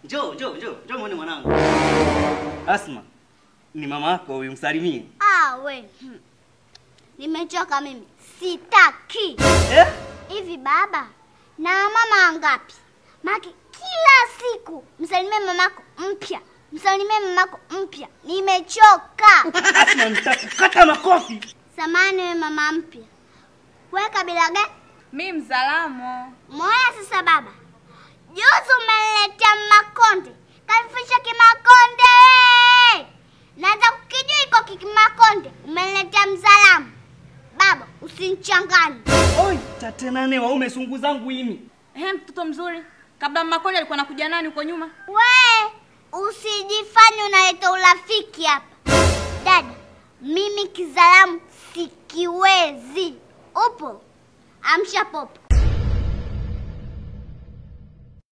Njoo, njoo, njoo, njoo muone mwanangu. Asma, ni mama yako huyu, msalimie. Ah, we. Hmm. Nimechoka mimi. Sitaki. Eh? Hivi baba, na mama wangapi? Maki kila siku msalimie mamako mpya. Msalimie mamako mpya. Nimechoka. Asma, nitakukata makofi. Samani we mama mpya. Wewe kabila gani? Mi Mzalamo. Moya sasa baba. Juzi umeniletea makonde. Kanifisha kimakonde. we! Naanza kukijua iko kimakonde. Umeniletea mzalamu. Baba, usinichanganye. Oi, tate nane waume sungu zangu himi. Ehe, mtoto mzuri. Kabla Makonde alikuwa nakuja nani huko nyuma? We, usijifanye unaleta urafiki hapa. Dada, mimi kizalamu sikiwezi. Upo? Amsha popo.